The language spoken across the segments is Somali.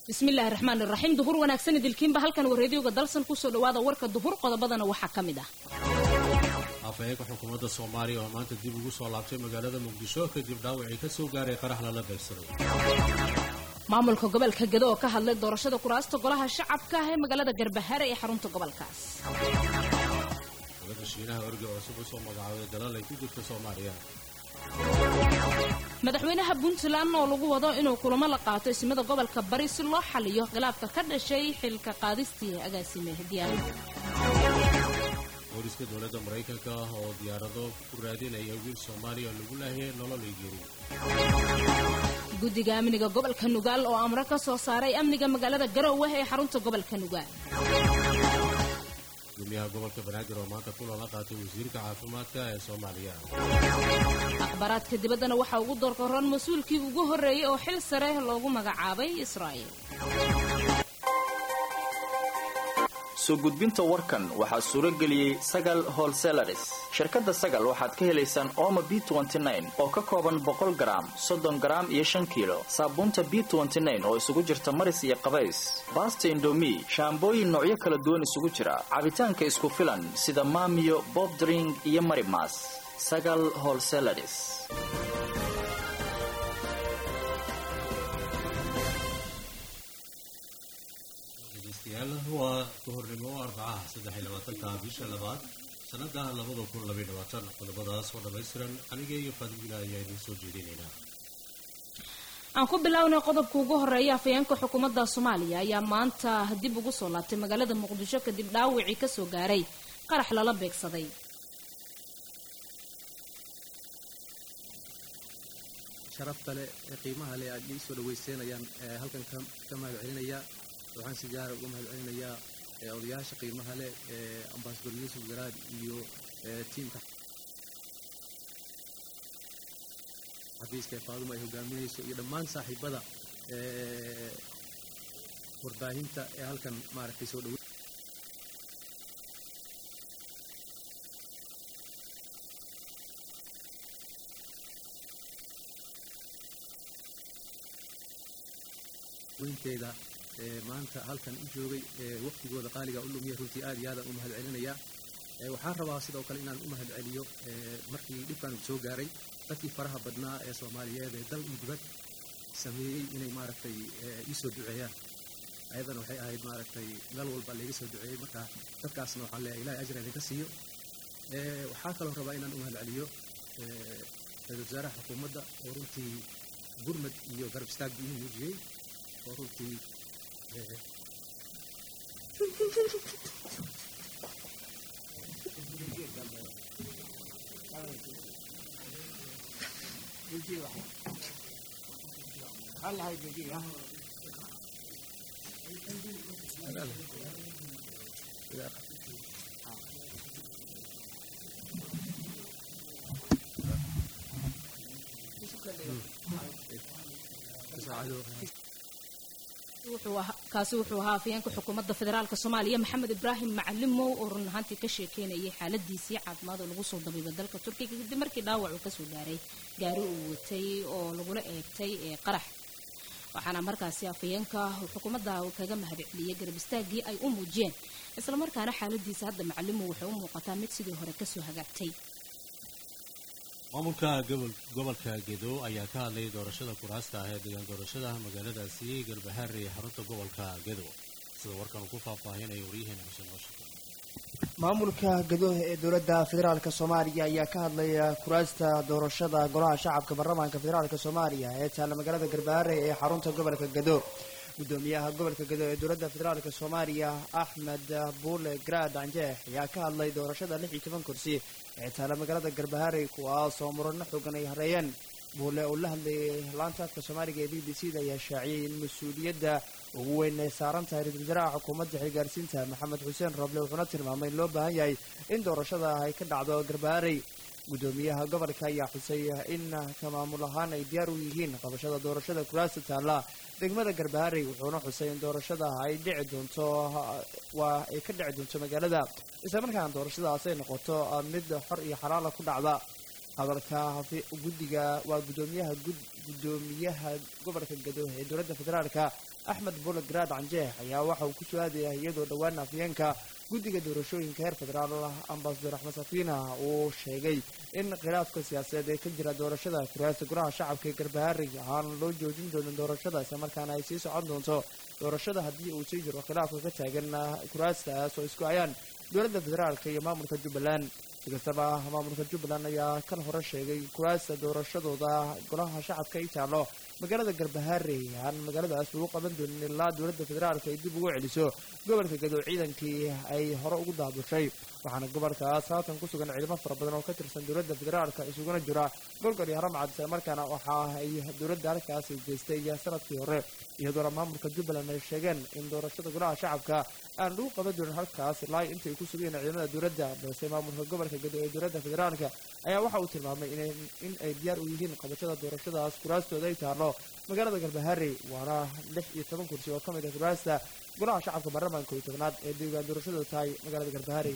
bismillaahi raxmaan iraxiim duhur wanaagsan idilkiinba halkan wareediyoga dalsan kusoo dhawaada warka duhur qodobadana waxaa ka mid ah afhayeenka xukuumadda soomaaliya oo maanta dib ugu soo laabtay magaalada muqdisho kadib dhaawacii ka soo gaaray qarax lala beegsaday maamulka gobolka gedo oo ka hadlay doorashada kuraasta golaha shacabka ah ee magaalada garbahaare ee xarunta gobolkaas dowladda shiinaha orgi oo cusub usoo magacaabay dalal ay ku jirta soomaaliya madaxweynaha puntland oo lagu wado inuu kulamo la qaato ismada gobolka bari si loo xaliyo khilaafka ka dhashay xilka qaadistii agaasime diyaarada booliska dowladda maraykanka oo diyaarado ku raadinaya wiil soomaaliya lagu laahiyay nolol ay geeri guddiga amniga gobolka nugaal oo amro ka soo saaray amniga magaalada garowe ee xarunta gobolka nugaal gudoomiyaha gobolka banaadir oo maanta kulan la qaatay wasiirka caafimaadka ee soomaaliya akhbaaraadka dibaddana waxaa ugu doorqoran mas-uulkii ugu horreeyey oo xil sare loogu magacaabay israa'iil soo gudbinta warkan waxaa suuro geliyey sagal holselaris shirkadda sagal waxaad ka helaysaan ooma b oo ka kooban boqol garaam soddon garaam iyo shan kiilo saabuunta b oo isugu jirta maris iyo qabays baasta indomi shaambooyin noocyo kala duwan isugu jira cabitaanka isku filan sida maamiyo bobdring iyo marimas sagal holselaris dhegeystayaal waa kahornimo arbacaha saddex iyo labaatanka bisha labaad sanada labada kun labaiy labaatan qodobadaas oo dhammaystiran aniga iyo faadimila ayaa idiin soo jeedinaynaa aan ku bilownay qodobka ugu horeeya afayeenka xukuumadda soomaaliya ayaa maanta dib ugu soo laabtay magaalada muqdisho kadib dhaawacii kasoo gaaray qarax lala beegsaday sharafta leh ee qiimaha leh aad ii soo dhawayseynayaan halkan ka mahad celinaya waxaan si gaara uga mahad celinayaa odayaasha qiimaha leh ee ambasador yuusuf garaad iyo tiimka xafiiska ee faaduma ay hogaaminayso iyo dhammaan saaxiibada warbaahinta ee halkan maaragtay soo dhawe weynteeda maanta halkan u joogay waqtigooda qaaliga u lumiya runtii aad iyo aadaan u mahad celinayaa waxaan rabaa sidoo kale inaan u mahad celiyo markii dhibkan uu soo gaaray dadkii faraha badnaa ee soomaaliyeed ee dal iyo dibad sameeyey inay maaragtay iisoo duceeyaan ayadana waxay ahayd maaragtay meel walba layga soo duceeyey marka dadkaasna waxaan leeyahay ilahay ajra idinka siiyo waxaa kaloo rabaa inaan u mahad celiyo ra-isul wasaaraha xukuumadda oo runtii gurmad iyo garab istaagbu ii muujiyey oo runtii kaasi wuxuu ahaa afayeenka xukuumadda federaalk soomaaliya maxamed ibraahim macalimow oo run ahaantii ka sheekeynayay xaaladiisii caafimaad oo lagu soo dabiibay dalka turkiga kadib markii dhaawac uu kasoo gaaray gaari uu watay oo lagula eegtay ee qarax waxaana markaasi afayeenka xukuumadda kaga mahad celiyey garab istaagii ay u muujiyeen islamarkaana xaaladiisa hadda macalimow waxay u muuqataa mid sidii hore kasoo hagaagtay maamulka gobolka gedo ayaa ka hadlayay doorashada kuraasta ah ee degaan doorashada magaaladaasi garbahaare ee xarunta gobolka gedo sida warkan uu ku faahfaahinaya waryaheena xuseen washington maamulka gadoh ee dowladda federaalk soomaaliya ayaa ka hadlaya kuraasta doorashada golaha shacabka baarlamaanka federaalk soomaaliya ee taalla magaalada garbahaare ee xarunta gobolka gedo gudoomiyaha gobolka gedo ee dowladda federaalk soomaaliya axmed buule garaad anjeex ayaa ka hadlay doorashada lix iyo toban kursi ee taalla magaalada garbahaare kuwaas oo murano xoogan ay hareeyeen buule oo la hadlayay laanta afka soomaaliga ee b b c da ayaa shaaciyey in mas-uuliyadda ugu weyn ay saaran tahay ra-isul wasaaraha xukuumadda xilgaarsiinta maxamed xuseen roble wuxuuna tilmaamay in loo baahan yahay in doorashada ay ka dhacdo garbaharey gudoomiyaha gobolka ayaa xusay in ka maamul ahaan ay diyaar u yihiin qabashada doorashada kuraasta taalla degmada garbaharey wuxuuna xusay in doorashada ay dhici doonto waa ay ka dhici doonto magaalada islamarkaana doorashadaas ay noqoto mid xor iyo xalaala ku dhacda hadalka guddiga waa gudoomiyaha gudoomiyaha gobolka gado ee dowladda federaalka axmed bule garaad canjeex ayaa waxa uu ku soo aadaya iyadoo dhowaan afyeenka guddiga doorashooyinka heer federaal ambasador axmed safiina uu sheegay in khilaafka siyaasadeed ee ka jira doorashada kuraasta golaha shacabka ee garbaharig aan loo joojin doonin doorashada islamarkaana ay sii socon doonto doorashada haddii uu sii jiro khilaafka ka taagan kuraastaas oo isku ayaan dowladda federaalka iyo maamulka jubbaland si kastaba maamulka jubbaland ayaa kan hore sheegay kuraasta doorashadooda golaha shacabka ay taallo magaalada garbahaare aan magaaladaas lagu qaban doonin ilaa dowladda federaalka ay dib ugu celiso gobolka gado ciidankii ay hore ugu daabushay waxaana gobolkaas haatan ku sugan ciidamo fara badan oo ka tirsan dowladda federaalka isuguna jira golgol iyo haramcad islamarkaana waxa ay dowladda halkaasi geystay sanadkii hore iyadoona maamulka jubbaland ay sheegeen in doorashada golaha shacabka aan lagu qaban doonin halkaas ilaa intay ku sugayeen ciidamada dowladda balse maamulka gobolka gado ee dowladda federaalka ayaa waxa uu tilmaamay in ay diyaar u yihiin qabashada doorashadaas kuraastooda ay taallo magaalada galbahaare waana lix iyo toban kursi oo ka mid ah kuraasta golaha shacabka baarlamaanka iyo tobnaad ee deegaan doorashadooda tahay magaalada galbahaare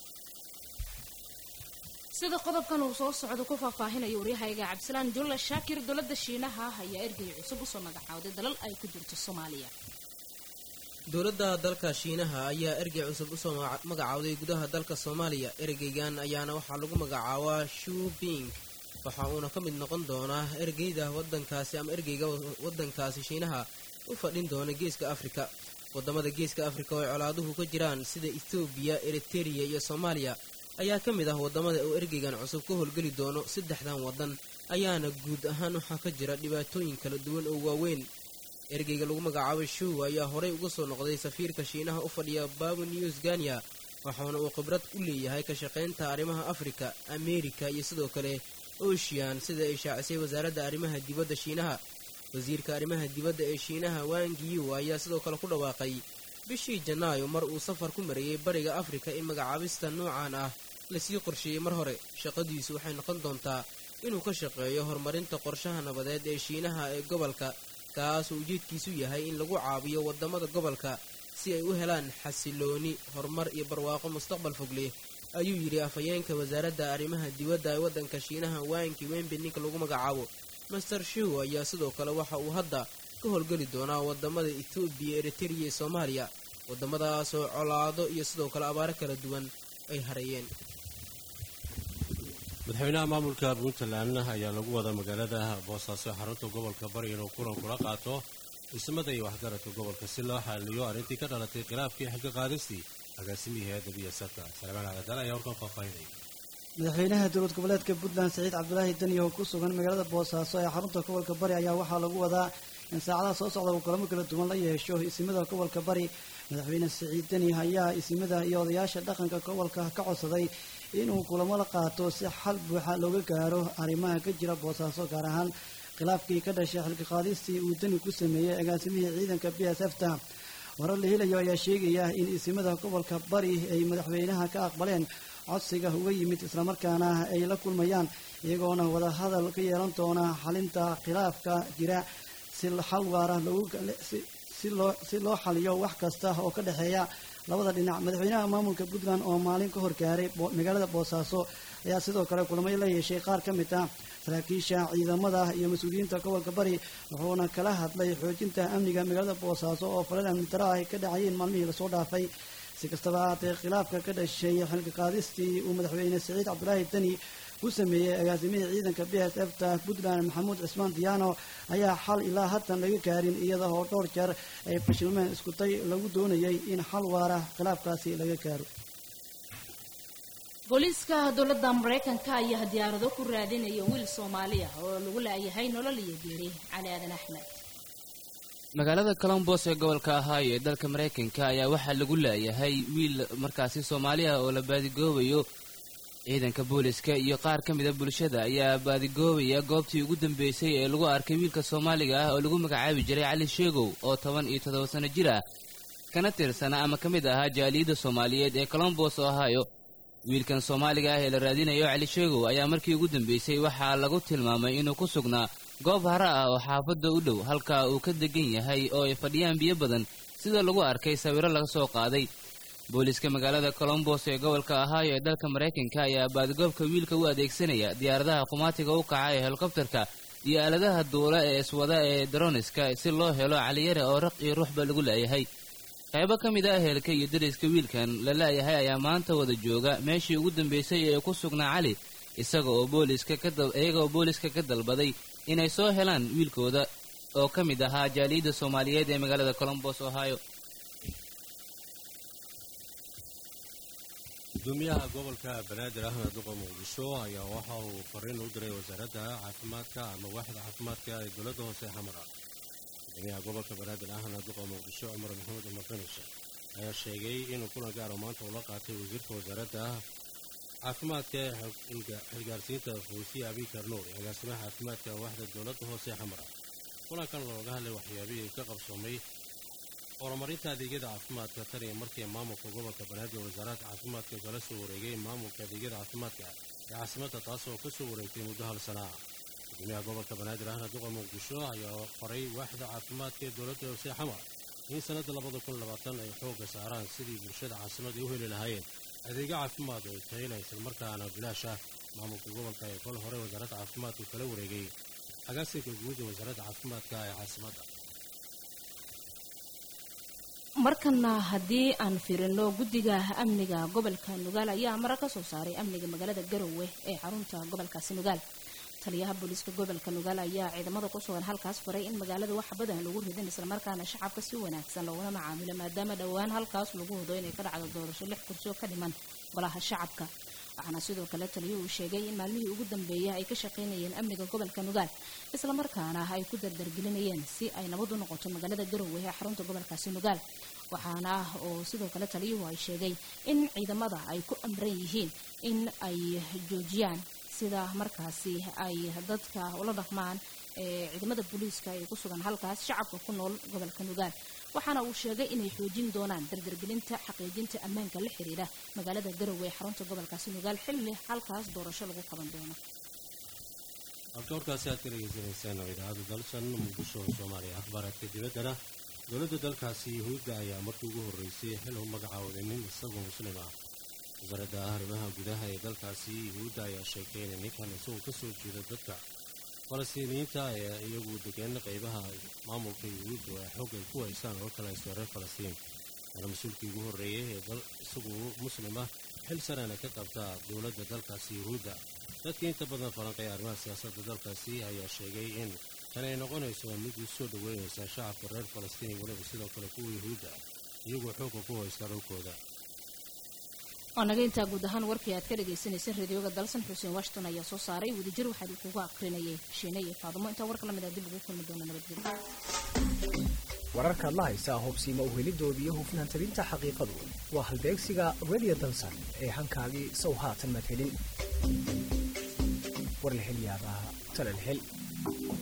sida qodobkan uu soo socdo ku faahfaahinayo waryahayga cabdisalaan julla shaakir dowladda shiinaha ayaa ergey cusub usoo magacawday dalal ay ku jirto soomaaliya dowladda dalka shiinaha ayaa ergey cusub usoo magacawday gudaha dalka soomaaliya ergeygan ayaana waxaa lagu magacaabaa shubing waxa uuna ka mid noqon doonaa ergeyda wadankaasi ama ergeyga wadankaasi shiinaha u fadhin doona geeska afrika wadamada geeska afrika oo ay colaaduhu ka jiraan sida ethoobiya eritereya iyo soomaaliya ayaa ka mid ah wadamada uu ergeygan cusub ka howlgeli doono saddexdan wadan ayaana guud ahaan waxaa ka jira dhibaatooyin kala duwan oo waaweyn ergeyga lagu magacaabay show ayaa horey uga soo noqday safiirka shiinaha u fadhiya babu news ganya waxaana uu khibrad u leeyahay ka shaqaynta arrimaha afrika ameerika iyo sidoo kale ocean sida ay shaacisay wasaaradda arrimaha dibadda shiinaha wasiirka arrimaha dibadda ee shiinaha wangiyu ayaa sidoo kale ku dhawaaqay bishii janaayo mar uu safar ku marayey bariga afrika in magacaabista noocan ah lasii qorsheeyey mar hore shaqadiisu waxay noqon doontaa inuu ka shaqeeyo horumarinta qorshaha nabadeed ee shiinaha ee gobolka kaasoo ujeedkiisu yahay in lagu caabiyo wadamada gobolka si ay u helaan xasilooni horumar iyo barwaaqo mustaqbal fog leh ayuu yidhi afhayeenka wasaaradda arrimaha dibadda ee waddanka shiinaha waanki wembe ninka lagu magacaabo master show ayaa sidoo kale waxa uu hadda ka howlgeli doonaa wadamada ethoobiya eritereya iyo soomaaliya wadamadaasoo colaado iyo sidoo kale abaaro kala duwan ay hareeyeen madaxweynaha maamulka puntland ayaa lagu wada magaalada boosaaso xarunta gobolka bari inuu kulan kula qaato dhismada iyo waxgaradka gobolka si loo xaliyo arrintii ka dhalatay khilaafkii xilka qaadistii agaasimihii hay-adda biyasarka salmaan caladal ayaa warkan faahfaahinaya madaxweynaha dowlad goboleedka puntland saciid cabdulaahi deni oo ku sugan magaalada boosaaso ee xarunta gobolka bari ayaa waxaa lagu wadaa in saacadaha soo socda uu kulamo kala duwan la yeesho isimada gobolka bari madaxweyne saciid deni ayaa isimada iyo odayaasha dhaqanka gobolka ka codsaday inuu kulamo la qaato si xal buuxa looga gaaro arrimaha ka jira boosaaso gaar ahaan khilaafkii ka dhashay xilka qaadistii uu deni ku sameeyey agaasimihii ciidanka b s f ta warar la helayo ayaa sheegaya in isimada gobolka bari ay madaxweynaha ka aqbaleen codsiga uga yimid islamarkaana ay la kulmayaan iyagoona wadahadal ka yeelan doona xalinta khilaafka jira si xal waara si loo xaliyo wax kasta oo ka dhexeeya labada dhinac madaxweynaha maamulka puntland oo maalin ka horgaaray magaalada boosaaso ayaa sidoo kale kulamay la yeeshay qaar ka mid ah saraakiisha ciidamada iyo mas-uuliyiinta gobolka bari wuxuuna kala hadlay xoojinta amniga magaalada boosaaso oo falal amni daro ay ka dhacayeen maalmihii lasoo dhaafay si kastaba haatee khilaafka ka dhashay xilka qaadistii uu madaxweyne saciid cabdulaahi deni ku sameeyey agaasimihii ciidanka b s f ta puntland maxamuud cismaan diyaano ayaa xal ilaa haddan laga gaarin iyada oo dhowr jeer ay fashilmeen iskuday lagu doonayay in xal waara khilaafkaasi laga gaaro booliiska dowladda maraykanka ayaa diyaarado ku raadinaya wiil soomaali ah oo lagu laayahay nolol iyo geeri cali aadan axmed magaalada colombos ee gobolka ahaayo ee dalka maraykanka ayaa waxaa lagu laayahay wiil markaasi soomaali ah oo la baadigoobayo ciidanka booliska iyo qaar ka mida bulshada ayaa baadigoobaya goobtii ugu dambeysay ee lagu arkay wiilka soomaaliga ah oo lagu magacaabi jiray cali sheegow oo toban iyo toddoba sano jir ah kana tirsana ama ka mid ahaa jaaliyadda soomaaliyeed ee colombos oo ahaayo wiilkan soomaaliga ah ee la raadinayo cali sheegow ayaa markii ugu dambeysay waxaa lagu tilmaamay inuu ku sugnaa goob hara ah oo xaafadda u dhow halka uu ka degan yahay oo ay fadhiyaan biyo badan sida lagu arkay sawiro laga soo qaaday booliska magaalada colombos ee gobolka ohio ee dalka maraykanka ayaa baadigoobka wiilka u adeegsanaya diyaaradaha qumaatiga u kaca ee helikobtarka iyo aaladaha duula ee iswada ee daroniska si loo helo caliyare oo raq iyo ruuxba lagu laayahay qaybo ka mid ah ehelka iyo dariska wiilkan la laayahay ayaa maanta wada jooga meeshii ugu dambaysay ee ku sugnaa cali isaga oo booliska iyaga oo booliska ka dalbaday inay soo helaan wiilkooda oo ka mid ahaa jaaliyadda soomaaliyeed ee magaalada colombos ohio gudoomiyaha gobolka banaadir ahmed duqa muqdisho ayaa waxa uu fariin u diray wasaaradda caafimaadka ama waaxda caafimaadka ee dowladda hoose xamara gudoomiyaha gobolka banaadir ahmed duqa muqdisho cumar maxamed cumar finish ayaa sheegay inuu kulan gaaro maanta ula qaatay wasiirka wasaaradda caafimaadka xilgaarsiinta fawsiya abikar nuur iyo agaasimaha caafimaadka waaxda dowladda hoose xamara kulankan looga hadlay waxyaabihii ka qabsoomay horumarinta adeegyada caafimaadka tan iyo markii maamulka gobolka banaadir wasaaradda caafimaadka kala soo wareegay maamulka adeegyada caafimaadka ee caasimadda taas oo ka soo wareegtay muddo hal sana ah gudoomiyaha gobolka banaadir ahna duqa muqdisho ayaa faray waaxda caafimaadka ee dowladda hoose xamar in sannadda labada kun labaatan ay xoogga saaraan sidii bulshada caasimadda u heli lahaayeen adeegyo caafimaad oo tayla islamarkaana bilaash ah maamulka gobolka ee kol hore wasaaradda caafimaadku kala wareegay agaasinka guud ee wasaaradda caafimaadka ee caasimadda markana haddii aan fiirino guddiga amniga gobolka nugaal ayaa mara ka soo saaray amniga magaalada garowe ee xarunta gobolkaasi nugaal taliyaha booliiska gobolka nugaal ayaa ciidamada ku sugan halkaas faray in magaalada wax badan lagu ridin islamarkaana shacabka si wanaagsan loogula macaamilo maadaama dhowaan halkaas lagu hudo inay ka dhacdo doorasho lix kursi oo ka dhiman golaha shacabka waxaana sidoo kale taliyuhu uu sheegay in maalmihii ugu dambeeyay ay ka shaqaynayeen amniga gobolka nugaal islamarkaana ay ku dardargelinayeen si ay nabad u noqoto magaalada garowe ee xarunta gobolkaasi nugaal waxaana oo sidoo kale taliyuhu ay sheegay in ciidamada ay ku amran yihiin in ay joojiyaan sida markaasi ay dadka ula dhaqmaan ee ciidamada booliiska ee ku sugan halkaas shacabka ku nool gobolka nugaal waxaana uu sheegay inay xoojin doonaan dardargelinta xaqiijinta ammaanka la xiriira magaalada garowe ee xarunta gobolkaasi nugaal xilli halkaas doorasho lagu qaban doono abdoorkaasi aad ka dhegaysanaysaan oo idaacadda dalsan muqdisho soomaaliya akhbaaraadka dibaddana dowladda dalkaasi yuhuudda ayaa markii ugu horreysay xil u magacaawday nin isagoo muslim ah wasaaradda arrimaha gudaha ee dalkaasi yuhuudda ayaa sheegtay in ninkan isagoo ka soo jeeda dadka falastiiniyiinta ee iyagu degan qaybaha maamulka yuhuudda oo xoog ay ku haysaan oo kale haysto reer falastiin waana mas-uulkii ugu horreeyay ee dal isagu muslim ah xil sarena ka qabta dowladda dalkaasi yuhuudda dadkii inta badan falanqeeya arrimaha siyaasadda dalkaasi ayaa sheegay in tan ay noqonayso mid u soo dhoweynaysa shacabka reer falastiin iyo weliba sidoo kale kuwa yuhuudda iyagoo xoogga ku haysta dhulkooda waa naga intaa guud ahaan warkii aad ka dhagaysanayseen radioga dalsan xuseen washington ayaa soo saaray wadajir waxaa kugu akrinayay shiine iyo faadimo intaa warka lamid a dib ugu kulmi doona nabadgelyo wararkaad la haysaa hobsiima uhelidooda iyo hufnaan tabinta xaqiiqadu waa halbeegsiga radio dalsan ee hankaagii sow haatan madhelin war la hel yaabaa talal hel